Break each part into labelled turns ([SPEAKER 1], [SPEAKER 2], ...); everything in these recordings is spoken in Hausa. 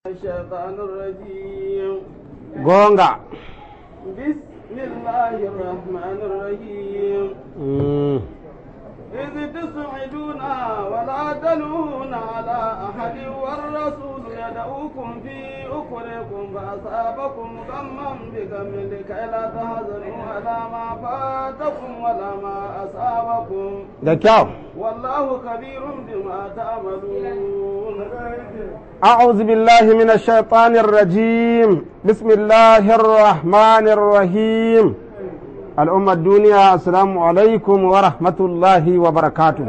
[SPEAKER 1] الشيطان الرجيم
[SPEAKER 2] gonga
[SPEAKER 1] بسم الله الرحمن الرحيم
[SPEAKER 2] Mm.
[SPEAKER 1] إذ تصعدون ولا تلون على أحد والرسول يدعوكم في أخركم فأصابكم غما بغم لكي لا تحزنوا على ما فاتكم ولا ما أصابكم
[SPEAKER 2] da kyau
[SPEAKER 1] والله خبير بما تعملون
[SPEAKER 2] أعوذ بالله من الشيطان الرجيم بسم الله الرحمن الرحيم الأمة الدنيا السلام عليكم ورحمة الله وبركاته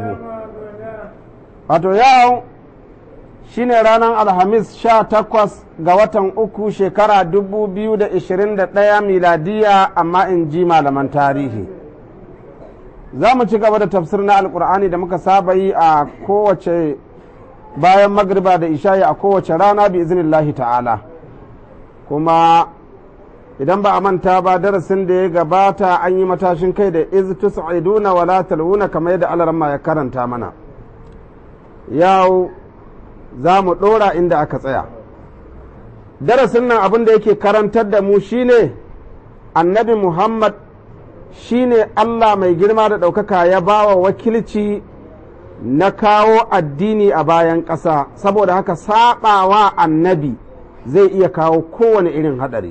[SPEAKER 2] wato yau shine ranar alhamis sha takwas ga watan uku shekara dubu biyu da ishirin da ɗaya miladiya amma in ji malaman tarihi za mu ci gaba da tafsir na alkur'ani da muka saba yi a kowace bayan magriba da isha'i a kowace rana bi iznillahi ta'ala kuma idan ba a manta ba darasin da ya gabata an yi matashin kai da iz tus'iduna wala talwuna kamar yadda alarma ya karanta mana yau za mu ɗora inda aka tsaya darasin nan abin da yake karantar da mu shine annabi muhammad shine allah mai girma da ɗaukaka ya bawa wakilci na kawo addini a bayan ƙasa saboda haka saɓawa annabi zai iya kawo kowane irin haɗari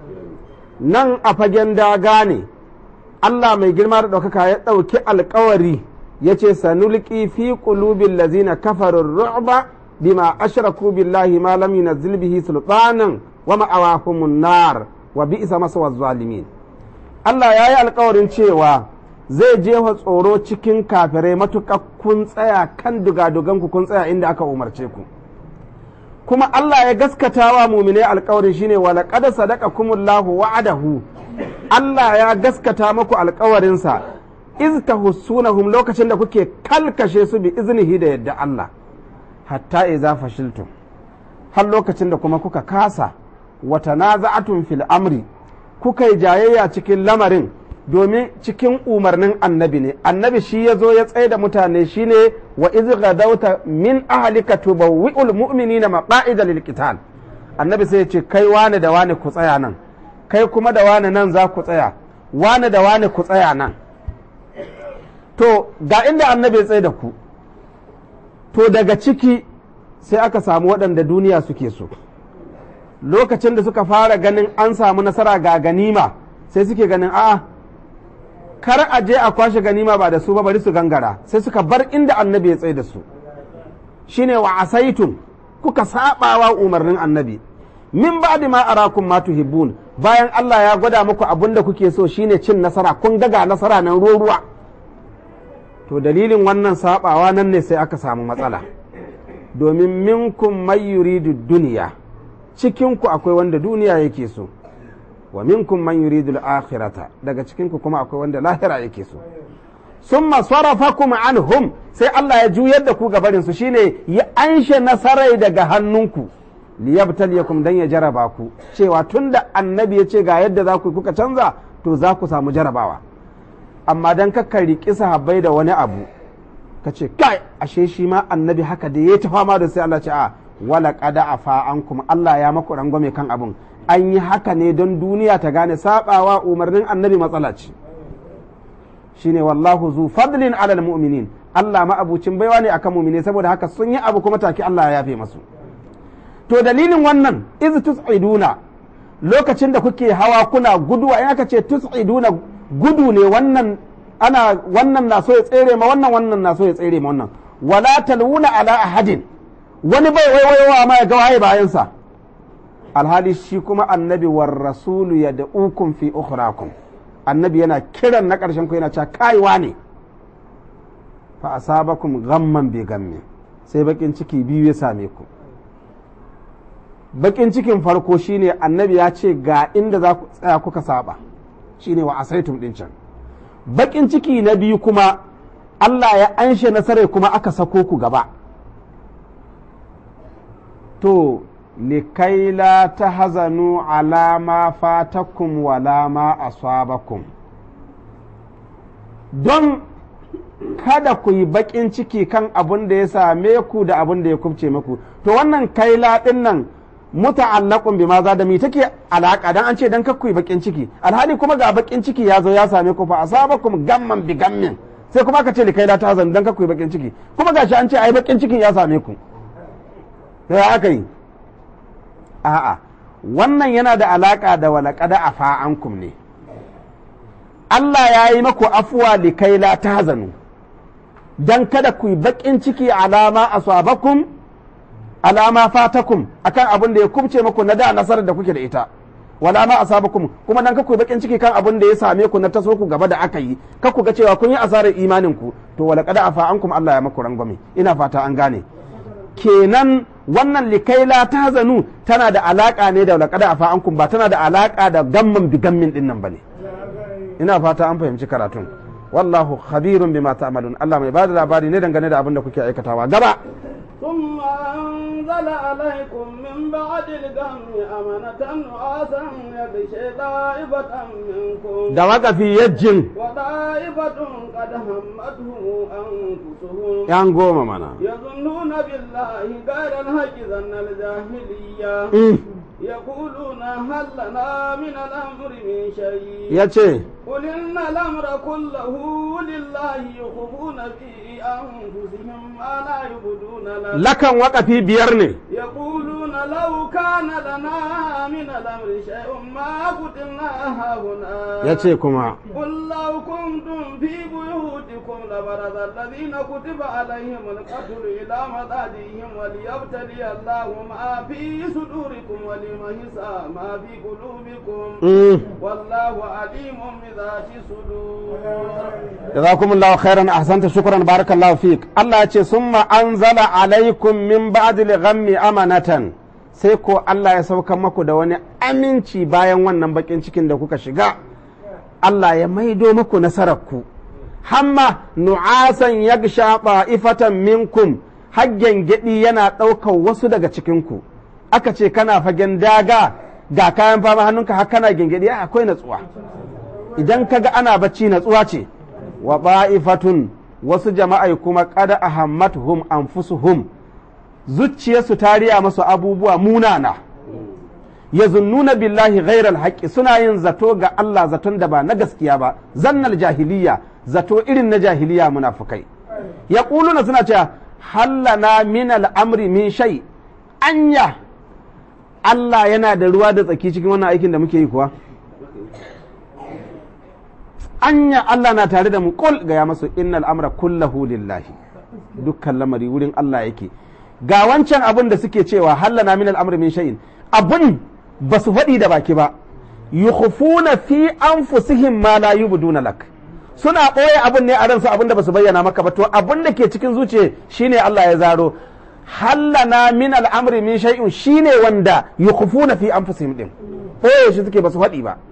[SPEAKER 2] nan a fagen daga ne Allah mai girma da ɗaukaka ya ɗauki alkawari ya ce sanulki fi qulubil lazina kafarun ru'ba bima ashraku billahi ma lam yunazzil bihi sultanan wa ma'awahumun nar wa bi'sa maswa zalimin Allah ya yi alkawarin cewa zai jefa tsoro cikin kafirai matuƙa kun tsaya kan dugaduganku kun tsaya inda aka umarce ku kuma Allah ya gaskata wa mumine alkawarin shine wa laqad sadaqakumullahu wa'adahu Allah ya gaskata muku alkawarinsa iz tahussunahum lokacin da kuke kalkashe su bi iznihi da yadda Allah hatta idza fashiltum har lokacin da kuma kuka kasa wa tanaza'atum fil amri kuka yi jayayya cikin lamarin domin cikin umarnin annabi ne annabi shi ya zo ya tsaye da mutane shine wa iz gadauta min ahlika tubawwi'ul mu'minina maqa'ida lil qital annabi sai ya ce kai wane da wane ku tsaya nan kai kuma da wane nan za ku tsaya wane da wane ku tsaya nan to ga inda annabi ya tsaye da ku to daga ciki sai aka samu waɗanda duniya suke so lokacin da suka fara ganin an samu nasara ga ganima sai suke ganin a'a kar a je a kwashe ganima ba da su ba bari su gangara sai suka bar inda annabi ya tsaye da su shine wa asaitun kuka sabawa umarnin annabi min ba'di ma arakum ma tuhibbun bayan Allah ya gwada muku abin da kuke so shine cin nasara kun ga ga nasara nan ruwa to dalilin wannan sabawa nan ne sai aka samu matsala domin minkum may yuridu duniya cikinku akwai wanda duniya yake so wa minkum man yuridu al-akhirata daga cikinku kuma akwai wanda lahira yake so summa sarafakum anhum sai Allah ya juyar da ku gabarin su shine ya anshe nasarai daga hannunku liyabtaliyakum dan ya jaraba ku cewa tunda annabi ya ce ga yadda za ku kuka canza to za ku samu jarabawa amma dan kakka riƙi sahabbai da wani abu ka ce kai ashe shi ma annabi haka da ya ta fama da sai Allah ce a wala qada afa ankum Allah ya maku rangwame kan abun an yi haka ne don duniya ta gane sabawa umarnin annabi matsala ce shine wallahu zu fadlin alal mu'minin Allah ma'abucin baiwa ne akan mu'mine saboda haka sun yi abu kuma take Allah ya yafe masu to dalilin wannan iz tus'iduna lokacin da kuke hawa kuna guduwa in aka ce tus'iduna gudu ne wannan ana wannan na so ya tsere ma wannan wannan na so ya tsere ma wannan wala talwuna ala ahadin wani bai waiwayowa ma ya ga waye bayansa alhali shi kuma annabi war rasulu ya da ukun fi ukhrakum annabi yana kiran na ƙarshen ku yana cewa kaiwa ne fa asabakum ghamman bi gamme sai bakin ciki biyu ya same ku bakin cikin farko shine annabi ya ce ga inda za ku tsaya kuka saba shine wa asaitum din can bakin ciki na biyu kuma Allah ya anshe nasarai kuma aka sako ku gaba to likai la ta hazanu alama fatakum wala ma asabakum don kada ku yi baƙin ciki kan abin da ya same ku da abin da ya kubce muku to wannan kaila ɗin nan muta'allaqun bima za da mi take alaka dan an ce dan kakku bakin ciki alhali kuma ga bakin ciki ya zo ya same ku fa asabakum gamman bi gammin sai kuma aka ce likai la tahzan dan kakku bakin ciki kuma gashi an ce ai bakin cikin ya same ku sai aka yi a'a wannan yana da alaka da walaqada afa ankum ne Allah ya yi maku afuwa likai la tahzanu dan kada ku yi bakin ciki alama asabakum alama fatakum akan abin da ya kubce muku na da nasarar da kuke da ita wala ma asabakum kuma dan kaku bakin ciki kan abin da ya same ku na taso ku gaba da aka yi ku ga cewa kun yi asarar imanin ku to wala qad afa ankum Allah ya maku rangwame ina fata an gane kenan wannan likaila ta zanu tana da alaka ne da wala qad afa ankum ba tana da alaka da gamman bi gammin din nan bane ina fata an fahimci karatun wallahu khabirun bima ta'malun Allah mai bada labari ne dangane da abin da kuke aikatawa gaba
[SPEAKER 1] ثم أنزل عليكم من بعد الغم أمنة نعاسا يغشي طائفة منكم
[SPEAKER 2] da waƙafi yajjin
[SPEAKER 1] وطائفة قد همتهم أنفسهم
[SPEAKER 2] yan goma mana
[SPEAKER 1] يظنون بالله غير الحق ظن الجاهلية
[SPEAKER 2] Mm.
[SPEAKER 1] يقولون هل لنا من الأمر من شيء
[SPEAKER 2] ya ce
[SPEAKER 1] قل إن الأمر كله لله يخفون في أنفسهم ما لا يبدون لك
[SPEAKER 2] lakan waƙafi biyar ne
[SPEAKER 1] يقولون لو كان لنا من الأمر شيء ما قتلنا هاهنا
[SPEAKER 2] ya ce kuma
[SPEAKER 1] قل لو كنتم في بيوتكم لبرز الذين كتب عليهم القتل إلى مضاجعهم وليبتلي الله ما في صدوركم وليمحص ما في قلوبكم
[SPEAKER 2] Mm.
[SPEAKER 1] والله عليم بذات الصدور
[SPEAKER 2] jazakumullahu khairan ahsanta shukran barakallahu fik Allah ya ce summa anzala alaikum min ba'di ghammi amanatan sai ko Allah ya sauka maku da wani aminci bayan wannan bakin cikin da kuka shiga Allah ya maido muku nasarar ku hamma nu'asan yagsha ifatan minkum haggen gedi yana ɗaukar wasu daga cikin ku aka ce kana fagen daga ga kayan fama hannunka har kana gengedi akwai natsuwa idan kaga ana bacci natsuwa ce wa ba'ifatun wasu jama'ai kuma kada ahammatuhum anfusuhum zuciyarsu ta riya masu abubuwa munana yazunnuna billahi ghairal haqqi suna yin zato ga Allah zaton da ba na gaskiya ba zannal jahiliya zato irin na jahiliya munafukai yaquluna suna cewa hallana min al'amri min shay anya Allah yana da ruwa da tsaki cikin wannan aikin da muke yi kuwa anya Allah na tare da mu kul ga ya masu innal amra kullahu lillahi dukkan lamari wurin Allah yake ga wancan abin da suke cewa hallana min al'amri min shay'in abun ba su faɗi da baki ba yukhfuna fi anfusihim ma la yubduna lak suna ɓoye abun ne a ransu abin da ba su bayyana maka ba to abin da ke cikin zuciya shine Allah ya zaro hallana min al'amri min shay'in shine wanda yukhfuna fi anfusihim din ɓoye shi suke ba su faɗi ba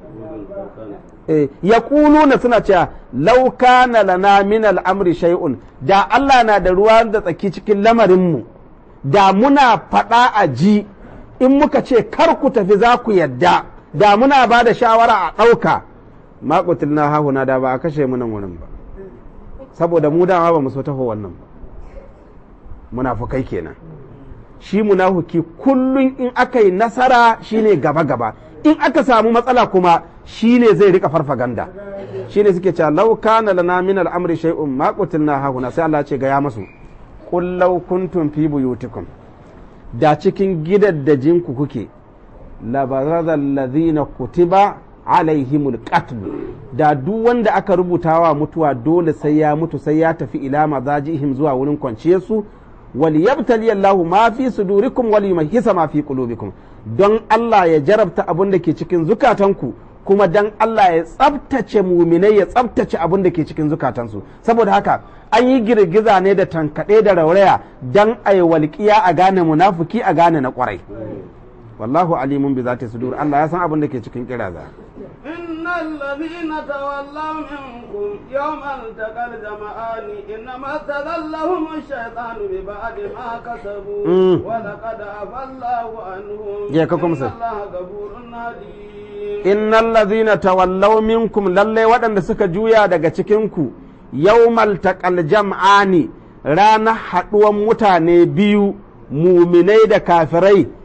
[SPEAKER 2] ya na suna cewa lauka na lana min al'amri shay'un da Allah na da ruwa da tsaki cikin lamarinmu da muna faɗa a ji in muka ce kar ku tafi za ku yadda da muna ba da shawara a ɗauka maƙutul na hahuna da ba a kashe mu nan wurin ba saboda mu dama ba mu so taho wannan ba munafukai kenan shi munafuki kullum in aka yi nasara shine gaba-gaba in aka samu matsala kuma shi ne zai rika farfaganda shi ne suke cewa lau kana lana min al'amri shay'un ma qutilna hahuna sai Allah ce gaya masu qul law kuntum fi buyutikum da cikin gidaddajin ku kuke la baradha alladhina kutiba alaihimul qatl da duk wanda aka rubutawa mutuwa dole sai ya mutu sai ya tafi ila mazajihim zuwa wurin kwanciyarsu wal yabtali Allahu ma fi sudurikum wal yumahhisa ma fi qulubikum don Allah ya jarabta abin da ke cikin zukatanku kuma dan Allah ya tsabtace muminai ya tsabtace abin da ke cikin zukatansu saboda haka an yi girgiza ne da tankaɗe da rauraya dan a yi walƙiya a gane munafuki a gane na ƙwarai wallahu alimun bi zati sudur Allah ya san abin da ke cikin kiraza
[SPEAKER 1] إن الذين تولوا منكم يوم التقى الجمعان إنما استذلهم الشيطان ببعد ما كسبوا
[SPEAKER 2] Mm.
[SPEAKER 1] ولقد عفى الله عنهم
[SPEAKER 2] Je ka kuma sai.
[SPEAKER 1] إن الله غفور حليم
[SPEAKER 2] innal ladhina tawallaw minkum lalle waɗanda suka juya daga cikinku yawmal taqal jam'ani ranar haɗuwan mutane biyu muminai da kafirai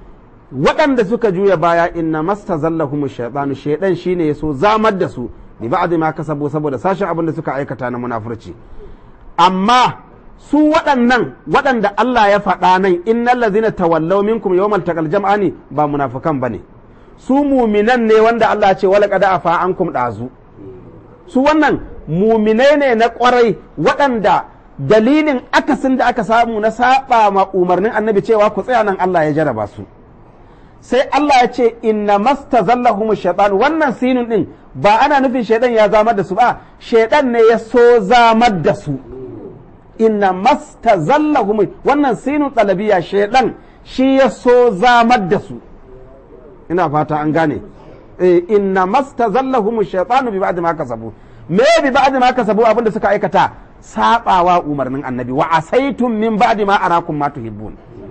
[SPEAKER 2] waɗanda suka juya baya inna mastazallahum shaytanu shaydan shine yaso zamar da su bi ba'd ma kasabu saboda sashen abin da suka aikata na munafurci amma su waɗannan waɗanda Allah ya faɗa nan innal ladzina tawallaw minkum yawmal taqal jam'ani ba munafikan bane su muminan ne wanda Allah ya ce wala qad afa ankum dazu su wannan muminai ne na kwarai waɗanda dalilin akasin da aka samu na saba ma umarnin annabi cewa ku tsaya nan Allah ya jaraba su sai Allah ya ce inna mastazallahum shaytan wannan sinun din ba ana nufin shaidan ya zamar da su ba shaidan ne ya so zamar da su inna mastazallahum wannan sinun talabiya shaidan shi ya so zamar da su ina fata an gane eh inna mastazallahum shaytanu bi ba'd ma kasabu me bi ba'd ma kasabu abinda suka aikata sabawa umarnin annabi wa asaitum min ba'di ma arakum ma tuhibbun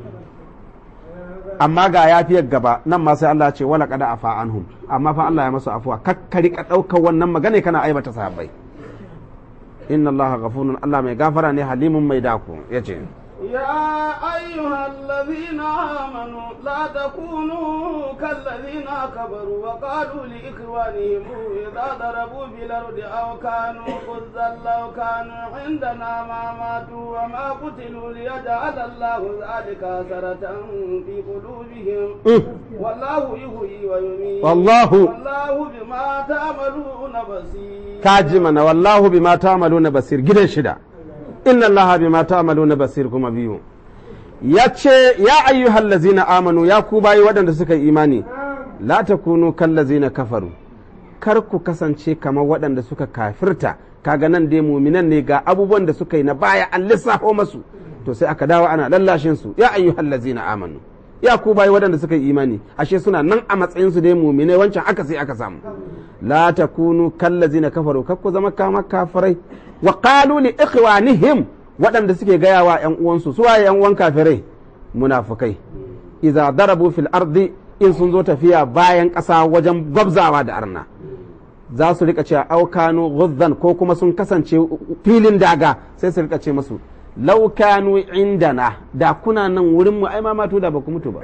[SPEAKER 2] amma ga yafiyar gaba nan ma sai Allah ce wala qad afa anhum amma fa Allah ya masu afuwa kakkari ka daukar wannan magana kana aibata sahabbai inna Allah ghafurun Allah mai gafara ne halimun mai dako yace
[SPEAKER 1] يا أيها الذين آمنوا لا تكونوا كالذين كفروا وقالوا لإخوانهم إذا ضربوا في الأرض أو كانوا غزا لو كانوا عندنا ما ماتوا وما قتلوا ليجعل الله ذلك حسرة في قلوبهم والله يحيي ويميت
[SPEAKER 2] والله
[SPEAKER 1] والله بما تعملون بصير
[SPEAKER 2] kajimana wallahu bima ta'maluna basir gidan shida inna allaha bima ta'maluna basir kuma biyu yace ya ayyuhal ladzina amanu ya ku bayi waɗanda suka yi imani la takunu kal ladzina kafaru kar ku kasance kamar waɗanda suka kafirta kaga nan dai muminan ne ga abubuwan da suka yi na baya an lissafo masu to sai aka dawo ana lallashin su ya ayyuhal ladzina amanu ya ku bayi waɗanda suka yi imani ashe suna nan a matsayin su dai muminai wancan aka sai aka samu la takunu kallazina kafaru kar ku zama kama kafirai wa qalu li ikhwanihim waɗanda suke gaya wa ƴan uwansu su waye ƴan uwan kafirai munafukai idza darabu fil ardi in sun zo tafiya bayan ƙasa wajen gwabzawa da arna za su rika cewa aukanu ghuzzan ko kuma sun kasance filin daga sai su rika ce musu laukanu indana da kuna nan wurin mu ai ma matu da ba ku mutu ba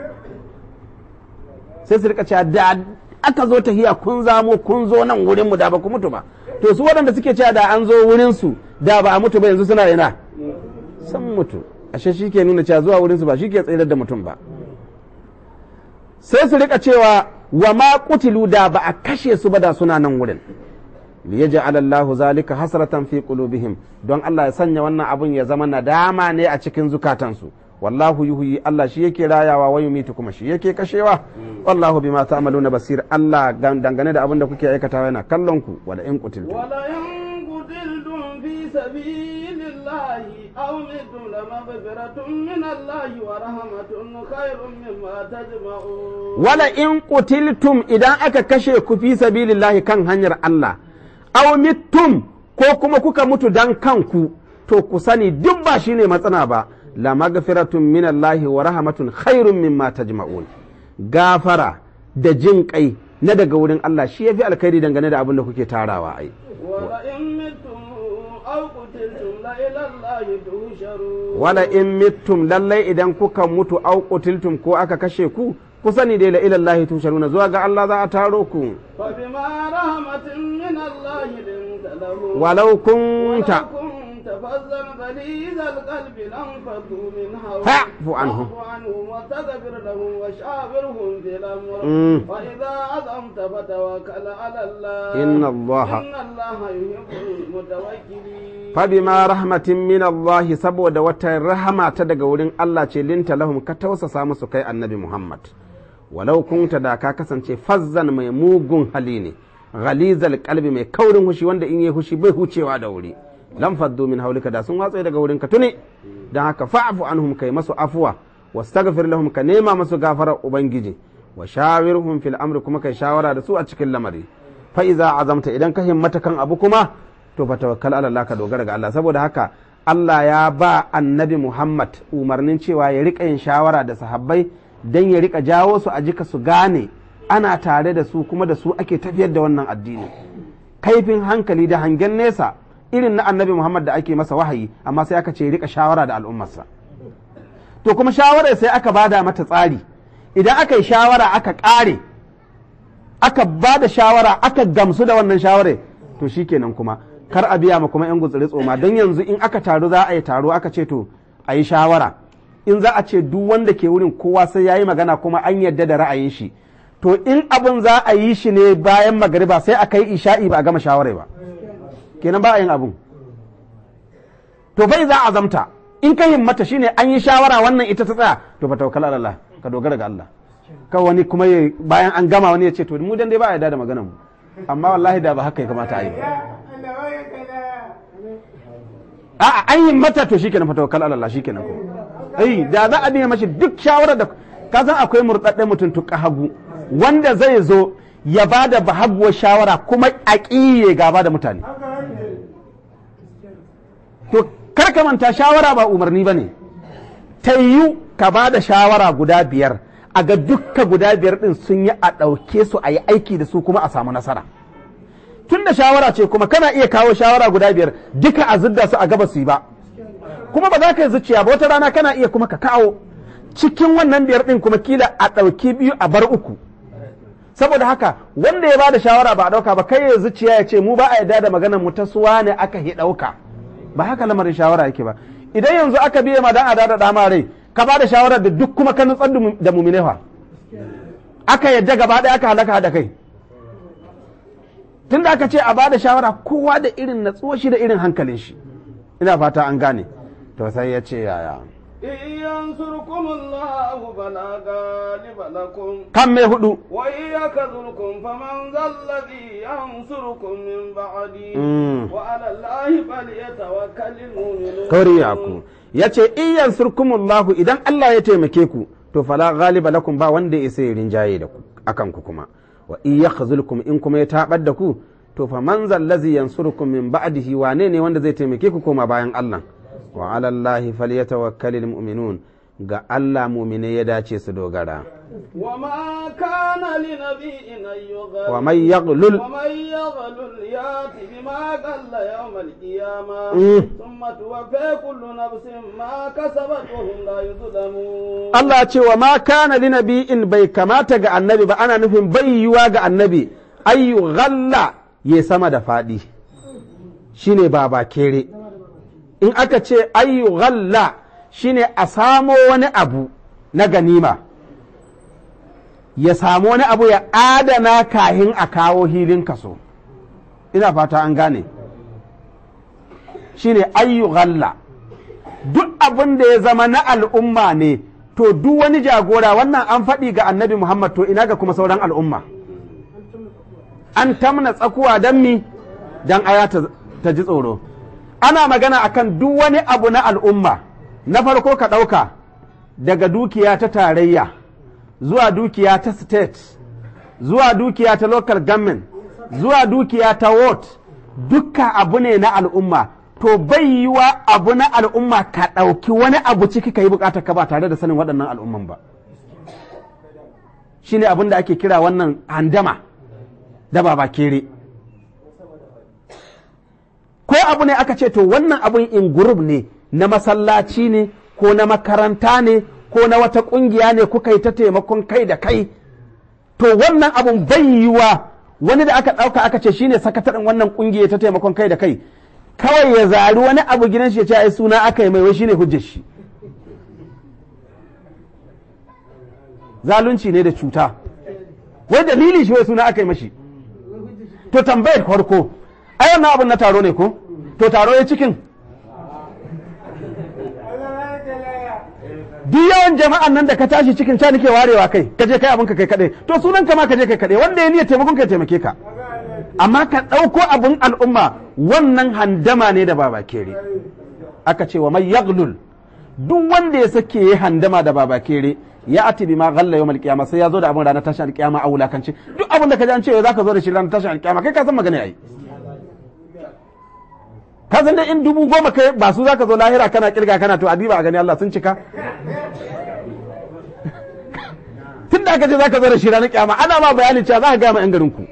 [SPEAKER 2] sai su rika cewa da aka zo tahiya kun zamo kun zo nan wurin mu da ba ku mutu ba to su waɗanda suke cewa da an zo wurin su da ba a mutu ba yanzu suna ina sun mutu ashe shi ke nuna cewa zuwa wurin su ba shi ke tsayar da mutum ba sai su rika cewa wa ma kutilu da ba a kashe su ba da suna nan wurin liyaj'al Allah zalika hasratan fi qulubihim don Allah ya sanya wannan abun ya zama nadama ne a cikin zukatansu wallahu yuhyi Allah shi yake rayawa wa yumitu kuma shi yake kashewa wallahu bima ta'maluna basir Allah dangane da abin da kuke aikatawa yana kallon ku wala in qutiltum
[SPEAKER 1] ولئن قتلتم في سبيل الله أو متم لمغفرة من الله ورحمة خير مما تجمعون
[SPEAKER 2] wala in qutiltum idan aka kashe ku fi sabilillahi kan hanyar Allah aw mittum ko kuma kuka mutu dan kanku to ku sani duk ba shine matsana ba la magfiratun min Allah wa rahmatun khairun mimma tajma'un gafara da jin kai na daga wurin Allah shi yafi alkhairi dangane da abin da kuke tarawa ai
[SPEAKER 1] ولئن متم أو قتلتم لإلى الله تهشرون
[SPEAKER 2] wala in mittum lallai idan kuka mutu au qutiltum ko aka kashe ku ku sani dai la ila Allah tusharuna zuwa ga Allah za a taro ku
[SPEAKER 1] فبما رحمة من الله لنت لهم
[SPEAKER 2] walau kunta
[SPEAKER 1] ولو كنت فظا غليظ القلب لانفضوا من حولك
[SPEAKER 2] فاعف عنهم.
[SPEAKER 1] فاعف عنهم واستغفر لهم وشاورهم في الامر
[SPEAKER 2] مم.
[SPEAKER 1] فاذا عزمت فتوكل على الله
[SPEAKER 2] إن الله-
[SPEAKER 1] ان الله يحب المتوكلين
[SPEAKER 2] fabima rahmatin min Allah saboda wata rahama ta daga wurin Allah ce linta lahum ka tausasa musu kai annabi Muhammad walau kunta da ka kasance fazzan mai mugun hali ne ghalizal qalbi mai kaurin hushi wanda in yi hushi bai hucewa da wuri lam faddu min haulika da sun watsa daga wurin ka tuni dan haka fa'fu anhum kai masu afuwa wastaghfir lahum ka nema masu gafarar ubangiji wa shawirhum fil amri kuma kai shawara da su a cikin lamari fa iza azamta idan ka himmata kan abu kuma to fa tawakkal ala Allah ka dogara ga Allah saboda haka Allah ya ba annabi Muhammad umarnin cewa ya rika yin shawara da sahabbai dan ya rika jawo su a jika su gane ana tare da su kuma da su ake tafiyar da wannan addini kaifin hankali da hangen nesa irin na annabi Muhammad da ake masa wahayi amma sai aka ce ya rika shawara da al'ummarsa to kuma shawarar sai aka bada mata tsari idan aka yi shawara aka ƙare aka ba da shawara aka gamsu da wannan shawarar to shikenan kuma kar a biya ma kuma yan gutsiri tsoma don yanzu in aka taru za a yi taro aka ce to a yi shawara in za a ce duk wanda ke wurin kowa sai ya yi magana kuma an yadda da ra'ayin shi to in abin za a yi shi ne bayan magariba sai a kai isha'i ba a gama shawarai ba kenan ba a yin abun to bai za a zamta in ka himmata shine an yi shawara wannan ita ta tsaya to fa tawakkal ala Allah ka dogara ga Allah ka wani kuma bayan an gama wani ya ce to mu dan dai ba a yarda da maganar mu amma wallahi da ba haka ya kamata a yi a'a an yi mata to shikenan fa tawakkal ala Allah shikenan ko ai da za a biya mashi duk shawarar da ka san akwai murdadden mutum tuka hagu wanda zai zo ya ba da bahaguwar shawara kuma a ƙiye gaba da mutane to kar ka manta shawara ba umarni ba ne ta yiwu ka ba da shawara guda biyar a ga dukka guda biyar din sun yi a ɗauke su a yi aiki da su kuma a samu nasara tun da shawara ce kuma kana iya kawo shawara guda biyar duka a zidda su a gaba su yi ba kuma ba za ka yi zuciya ba wata rana kana iya kuma ka kawo cikin wannan biyar din kuma kila a ɗauki biyu a bar uku saboda haka wanda ya bada shawara ba a ɗauka ba kai ya zuciya ya ce mu ba a yarda da maganar mu ta suwa ne aka yi ɗauka ba haka lamarin shawara yake ba idan yanzu aka biye ma dan a dada dama rai ka bada shawara da duk kuma ka nutsar da mumine fa aka yadda gaba ɗaya aka halaka da kai tunda aka ce a bada shawara kowa da irin natsuwa shi da irin hankalin shi ina fata an gane to sai ya ce yaya
[SPEAKER 1] إن ينصركم الله فلا غالب لكم
[SPEAKER 2] kan mai hudu
[SPEAKER 1] وإن يخذلكم فمن ذا الذي ينصركم من بعده
[SPEAKER 2] Mm.
[SPEAKER 1] وعلى الله فليتوكل المؤمنون
[SPEAKER 2] kariyaku ya ce iyan surkumullahu idan Allah ya taimake ku to fala ghaliba lakum ba wanda ya sai rinjaye da ku akan ku kuma wa in yakhzulkum in kuma ya tabar da ku to fa man zal ladzi yansurukum min ba'dihi wane ne wanda zai taimake ku koma bayan Allah wa ala Allahi falyatawakkalul mu'minun ga Allah mu'mine ya dace su dogara
[SPEAKER 1] وما كان لنبي أن يغل
[SPEAKER 2] wa man yaghlul
[SPEAKER 1] ومن يغلل يات بما قل يوم القيامة
[SPEAKER 2] Mm.
[SPEAKER 1] ثم توفي كل نفس ما كسبت وهم لا يظلمون
[SPEAKER 2] Allah ya ce wa ma kana li nabi'in bai kamata ga annabi ba ana nufin bai yiwa ga annabi ayyu ghalla ya sama da faɗi shine baba kere in aka ce ayyu ghalla shine a samo wani abu na ganima ya samu wani abu ya adana kahin a kawo hilin kaso ina fata an gane shine ayyu ghalla duk abin da ya zama na al'umma ne to duk wani jagora wannan an faɗi ga annabi Muhammad to ina ga kuma sauran al'umma an tamna tsakuwa don mi don aya ta, ta ji tsoro ana magana akan duk wani abu na al'umma na farko ka ɗauka daga dukiya ta tarayya zuwa dukiya ta state zuwa dukiya ta local government zuwa dukiya ta ward dukka abu ne na al'umma to bai yiwa abu na al'umma ka ɗauki wani abu ciki ka yi bukatar ka ba tare da sanin waɗannan al'umman ba shine abin da ake kira wannan handama da baba kere ko abu ne aka ce to wannan abun in group ne na masallaci ne ko na makaranta ne ko na wata ƙungiya ne kuka yi ta taimakon kai da kai to wannan abun bai yiwa wani da aka ɗauka aka ce shine sakataren wannan ƙungiya ta taimakon kai da kai kawai ya zari wani abu gidan shi ya ce ai suna aka yi mai wai shine hujjar shi zalunci ne da cuta wai dalili shi wai suna aka yi mashi to tambayar farko ai wannan abun na taro ne ko to taro ya cikin duk yawan jama'an nan da ka tashi cikin ca nake warewa kai ka je kai abin ka kai kadai to sunan ka ma ka je kai kadai wanda ya niyyar taimakon ka ya taimake ka amma ka ɗauko abin al'umma wannan handama ne da baba kere aka ce wa mai yaglul duk wanda ya sake ya handama da baba kere ya ati bi ma ghalla yawmal qiyamah sai ya zo da abin ranar tashin alkiyama a wulakanci duk abin da ka ji an ce za ka zo da shi ranar tashin alkiyama kai ka san magana yayi ka san da in dubu goma kai ba su za ka zo lahira kana kirga kana to adiba a gani Allah sun cika tun da aka ce za ka zo da shi ranar kiyama ana ma bayanin cewa za ka gaya ma 'yan garin ku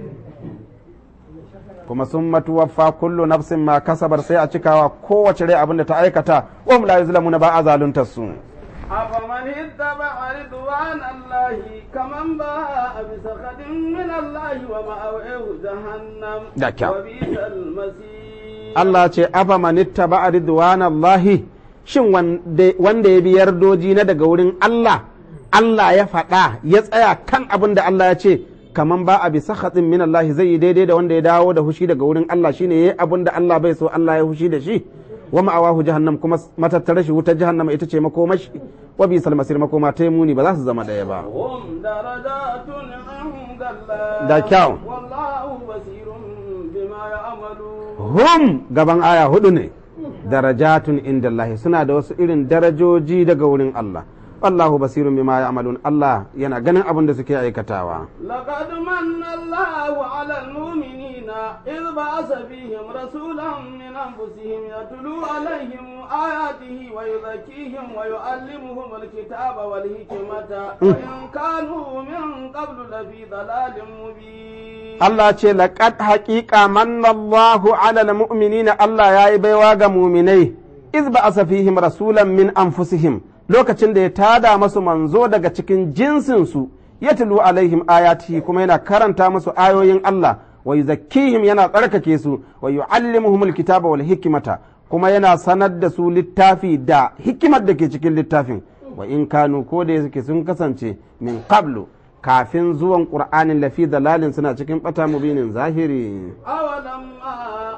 [SPEAKER 2] kuma sun matuwaffa kullu nafsin ma kasabar sai a cikawa kowace rai abin da ta aikata wa hum la yuzlamuna ba a zaluntar su
[SPEAKER 1] أفمن اتبع رضوان رضوان الله كمن باء بسخط من الله ومأويه جهنم
[SPEAKER 2] Da kyau.
[SPEAKER 1] وبئس المصير
[SPEAKER 2] Allah ce afa manitta ba ridwanallahi shin wanda wanda ya bi yardoji na daga wurin Allah Allah ya faɗa ya tsaya kan abin da Allah ya ce kaman ba a bisa hatsin min Allah zai yi daidai da wanda ya dawo da hushi daga wurin Allah shine yayi abin da Allah bai so Allah ya hushi da shi wa ma'awahu jahannam kuma matattare shi wutar jahannama ita ce makomashi wa bisal masir makoma ta muni ba za su zama ɗaya ba
[SPEAKER 1] هم درجات عند الله
[SPEAKER 2] Da kyau.
[SPEAKER 1] والله بصير بما يعملون
[SPEAKER 2] hum gaban aya hudu ne darajatun inda Allah suna da wasu irin darajoji daga wurin Allah wallahu basirun bima ya'malun Allah yana ganin abin da suke aikatawa
[SPEAKER 1] لقد من الله على المؤمنين إذ بعث فيهم رسولا من أنفسهم يتلو عليهم آياته ويزكيهم ويعلمهم الكتاب والحكمة وإن كانوا من قبل لفي ضلال مبين
[SPEAKER 2] Allah ce laqad haqiqa manna Allahu 'alal mu'minina Allah yayi baiwa ga mu'minai iz ba'asa fihim rasulan min anfusihim lokacin da ya tada masu manzo daga cikin jinsinsu yatlu alaihim ayatihi kuma yana karanta musu ayoyin Allah wa yuzakkihim yana tsarkake su wa yu'allimuhumul kitaba wal hikmata kuma yana sanar da su littafi da hikimar da ke cikin littafin wa in kanu ko da yake sun kasance min qablu kafin zuwan qur'anin lafi dalalin suna cikin bata mubinin zahiri
[SPEAKER 1] أولما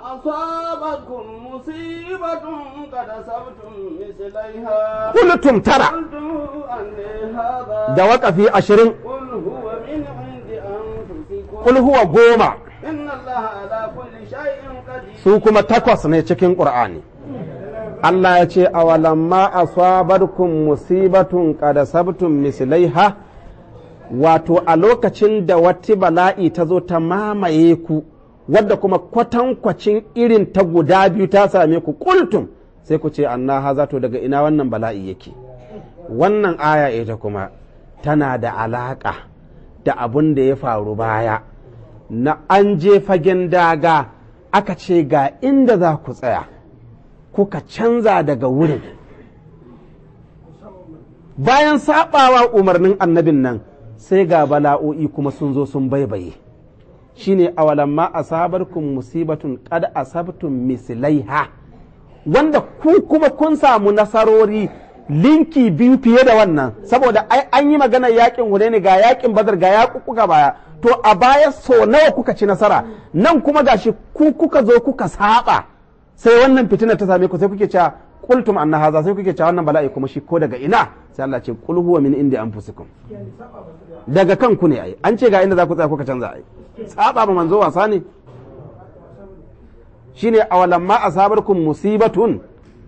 [SPEAKER 1] أصابتكم مصيبة قد أصبتم مثليها
[SPEAKER 2] kultum tara
[SPEAKER 1] قلتم أن هذا
[SPEAKER 2] da waƙafi ashirin
[SPEAKER 1] قل هو من عند أنفسكم
[SPEAKER 2] kul huwa goma
[SPEAKER 1] إن الله على كل شيء قدير
[SPEAKER 2] su kuma takwas ne cikin ƙur'ani Allah ya ce awalamma asabarkum musibatun qad sabtum mislaiha wato a lokacin da wata bala'i ta zo ta mamaye ku wadda kuma kwatankwacin irin ta guda biyu ta same ku kultum sai ku ce anna haza to daga ina wannan bala'i yake wannan aya ita kuma tana da alaƙa da abin da ya faru baya na an je fagen daga aka ce ga inda za ku tsaya kuka canza daga wurin bayan saɓawa umarnin annabin nan sai ga bala'o'i kuma sun zo sun baibaye shine awalamma asabarkum musibatun qad asabtum mislaiha wanda ku kuma kun samu nasarori linki biyu fiye da wannan saboda ai an yi maganar yakin hunaini ga yakin badar ga yakukuka baya to a baya so nawa kuka ci nasara nan kuma gashi ku kuka zo kuka saba sai wannan fitina ta same ku sai kuke cewa qultum anna haza sai kuke cewa wannan bala'i kuma shi ko daga ina sai Allah ce qul huwa min indi anfusikum daga kanku ne ai an ce ga inda za ku tsaya kuka canza ai saba ma manzo wasa ne shine awalamma asabarkum musibatun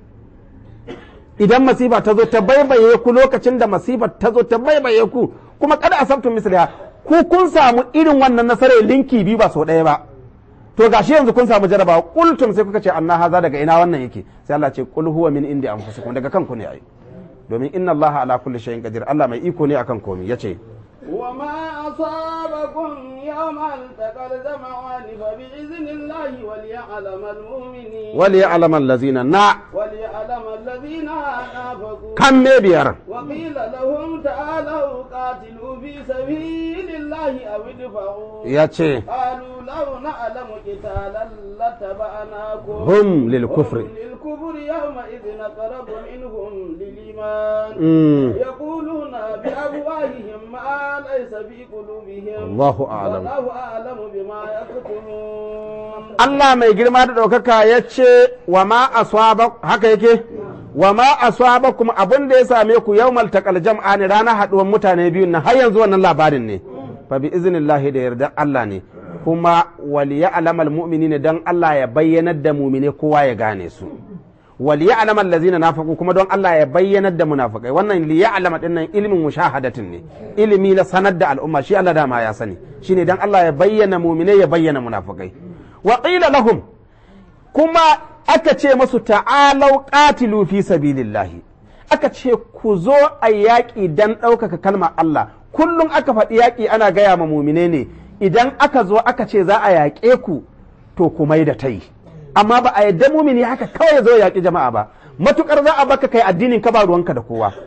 [SPEAKER 2] idan masifa ta zo ta baibaye ku lokacin da masifar ta zo ta baibaye ku kuma kada asabtum misliha ku kun samu irin wannan nasarar linki biyu ba sau ɗaya ba to gashi yanzu kun samu jarabawa kultum sai kuka ce anna haza daga ina wannan yake sai Allah ce qul huwa min indi anfusikum daga kanku ne ai domin inna Allah ala kulli shay'in qadir Allah mai iko ne akan komai yace
[SPEAKER 1] وما أصابكم يوم التقى الجمعان فبإذن الله وليعلم المؤمنين
[SPEAKER 2] وليعلم الذين na
[SPEAKER 1] وليعلم الذين نافقوا
[SPEAKER 2] kan me biyar
[SPEAKER 1] وقيل لهم تعالوا قاتلوا في سبيل الله أو ادفعوا
[SPEAKER 2] yace
[SPEAKER 1] قالوا لو نعلم قتالا لاتبعناكم
[SPEAKER 2] hum lil kufri
[SPEAKER 1] هم للكفر يومئذ أقرب منهم للإيمان
[SPEAKER 2] Mm.
[SPEAKER 1] يقولون بأفواههم ما ليس في قلوبهم
[SPEAKER 2] Allahu a'lam
[SPEAKER 1] والله أعلم بما يكتمون
[SPEAKER 2] Allah mai girma da ɗaukaka ya ce wa ma aswaba haka yake wa ma aswaba kuma abin da ya same ku yawmal taqal jam'ani ranar haɗuwar mutane biyun nan har yanzu wannan labarin ne fa bi iznillahi da yardar Allah ne kuma wal ya'lamal mu'minina dan Allah ya bayyanar da mu'mine kowa ya gane su wal ya'lam allazina nafaqu kuma don Allah ya bayyanar da munafikai wannan li ya'lam din nan ilmin mushahadatin ne ilimi na sanar da al'umma shi Allah dama ya sani shine dan Allah ya bayyana mu'mine ya bayyana munafikai wa qila lahum kuma aka ce masu ta'alau qatilu fi sabilillahi aka ce ku zo a yaƙi dan ɗaukaka kalmar Allah kullum aka faɗi yaƙi ana gaya ma mumine ne idan aka zo aka ce za a yaƙe ku to ku mai da ta yi amma ba a yadda mumini haka kawai ya zo ya yaƙi jama'a ba matukar za a baka kai addinin ka ba ruwanka da kowa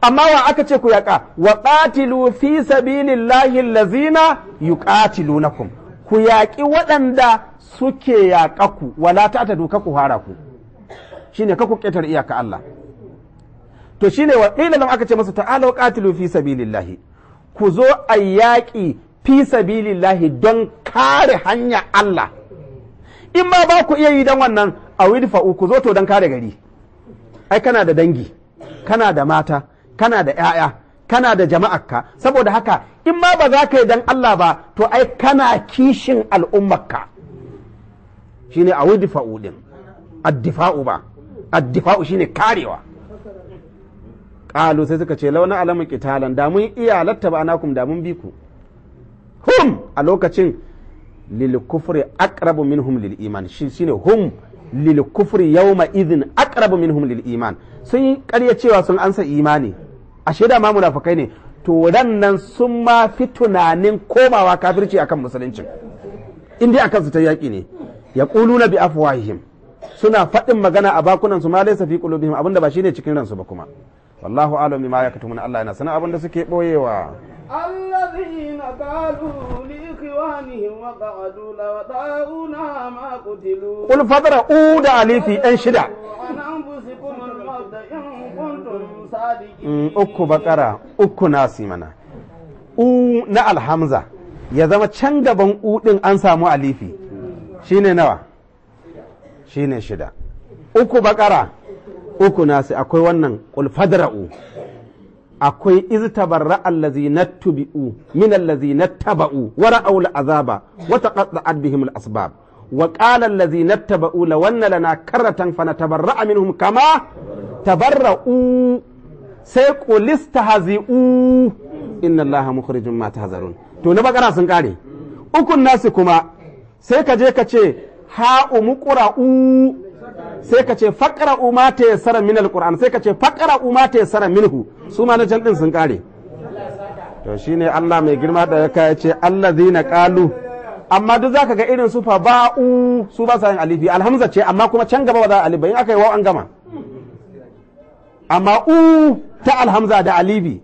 [SPEAKER 2] amma wa aka ce ku yaƙa wa qatilu fi sabilillahi allazina yuqatilunakum ku yaƙi waɗanda suke yaƙa ku wala ta ta duka ku hara ku shine ka ku ƙetar iyaka Allah to shine wa qila lam aka ce masa ta'ala wa qatilu fi sabilillahi ku zo a yaƙi fi sabilillahi don kare hanya Allah in ma ba ku iya yi don wannan a widfa'u ku zo to don kare gari ai kana da dangi kana da mata kana da 'ya'ya kana da jama'arka saboda haka in ma ba za ka yi don Allah ba to ai kana kishin al'ummarka shine a widfa'u din addifa'u ba addifa'u shine karewa ƙalu sai suka ce launa alamun kitalan da mun iya latta ba anakum da mun bi ku hum a lokacin lil kufri aqrabu minhum lil iman shi shine hum lil kufri yawma idhin aqrabu minhum lil iman sun yi ƙarya cewa sun ansa imani ashe da ma munafikai ne to nan sun ma fi tunanin komawa kafirci akan musuluncin in dai akan su ta yaƙi ne yaquluna bi afwahihim suna faɗin magana a bakunan su ma laysa fi qulubihim abinda ba shine cikin ransu ba kuma wallahu alam bima yaktumuna Allah yana sanin abinda suke boyewa
[SPEAKER 1] الذين قالوا لإخوانهم وقعدوا لو طاعونا ما قتلوا
[SPEAKER 2] qul fadra'u da alifi ɗan shida
[SPEAKER 1] عن أنفسكم الموت إن كنتم
[SPEAKER 2] Mm,
[SPEAKER 1] صادقين
[SPEAKER 2] uku bakara uku nasi mana u na alhamza ya zama can gaban u din an samu alifi shine nawa shine shida uku bakara uku nasi akwai wannan qul fadra'u akwai iz tabarra allazi nattubi'u min allazi nattaba'u wa ra'aw al'azaba wa taqatta'at bihim al-asbab wa qala allazi nattaba'u law anna lana karratan fanatabarra'a minhum kama tabarra'u sai qulista hazi'u inna allaha mukhrijum ma tahzarun to na bakara sun kare ukun nasu kuma sai ka je ka ce ha'u muqra'u sai ka ce faqra'u ma tayassara min alquran sai ka ce faqra'u ma tayassara minhu su ma na can din sun kare to shine Allah mai girma da ya ce allazina qalu amma duk zaka ga irin su fa ba'u su ba sa yin alifi alhamza ce amma kuma can gaba ba za a alif ba in aka yi wa an gama amma u ta alhamza da alibi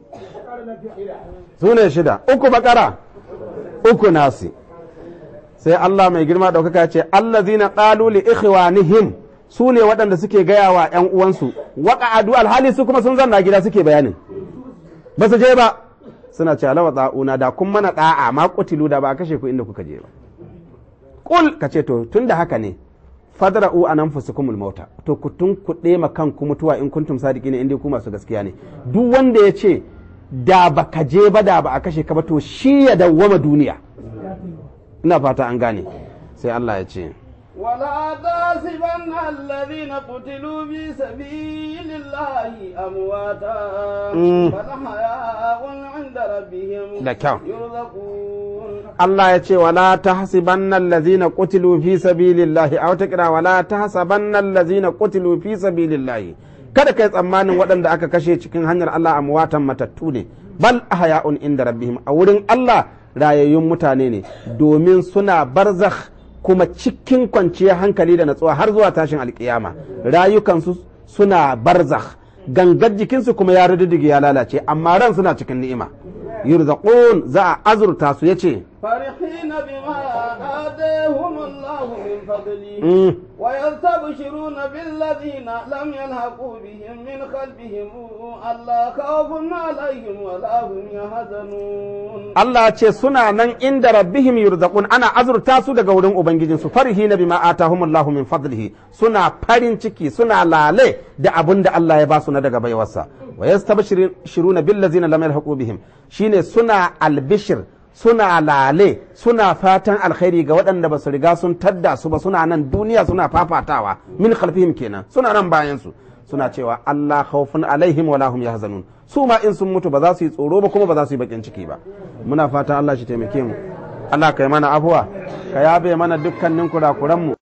[SPEAKER 2] su ne shida uku bakara uku nasi sai Allah mai girma ɗaukaka ce allazina qalu li ikhwanihim su ne waɗanda suke gaya wa ‘yan uwansu waƙa'adu alhali su kuma sun zanna gida suke bayanin ba su je ba suna ce alawa tsa'una da kun mana ɗa'a ma kutilu da ba a kashe ku inda kuka je ba ƙul ka ce to tun da haka ne fadra'u an anfusukumul mauta to ku tun ku ɗema kanku mutuwa in kuntum sadiki ne inda ku masu gaskiya ne duk wanda ya ce da ba ka je ba da ba a kashe ka ba to shi ya dawwama duniya ina fata an gane sai Allah ya ce
[SPEAKER 1] ولا تحسبن الذين قتلوا في سبيل الله أمواتا
[SPEAKER 2] Mm.
[SPEAKER 1] بل أحياء عند ربهم
[SPEAKER 2] Da kyau.
[SPEAKER 1] يرزقون
[SPEAKER 2] Allah ya ce wala tahsibanna allazina qutilu fi sabilillahi aw taqra wala tahsabanna allazina qutilu fi sabilillahi kada kai tsammanin waɗanda aka kashe cikin hanyar Allah amwatan matattu ne bal ahya'un inda rabbihim a wurin Allah rayayyun mutane ne domin suna barzakh kuma cikin kwanciyar hankali da natsuwa har zuwa tashin alkiyama rayukansu suna barzakh gangar jikinsu kuma ya rududdige ya lalace amma ran suna cikin ni'ima yurzaqun za a azurta su yace
[SPEAKER 1] فرحين بما آتاهم الله من فضله
[SPEAKER 2] Mm.
[SPEAKER 1] ويستبشرون بالذين لم يلحقوا بهم من خلفهم ألا خوف عليهم ولا هم يحزنون
[SPEAKER 2] Allah ce suna nan inda rabbihim yurzaqun ana azurta su daga wurin ubangijinsu farihina bima atahumullahu min fadlihi suna farin ciki suna lale da abin da Allah ya ba su na daga baiwarsa wa yastabshiruna billazina lam yalhaqu bihim shine suna albishir suna lale suna fatan alkhairi ga waɗanda ba su riga sun tadda su ba suna nan duniya suna fafatawa min khalfihim kenan suna nan bayan su suna cewa Allah khawfun alaihim wala hum yahzanun su ma in sun mutu ba za su yi tsoro ba kuma ba za su yi bakin ciki ba muna fatan Allah shi taimake mu Allah kai mana afuwa ka yabe mana dukkanin kurakuran mu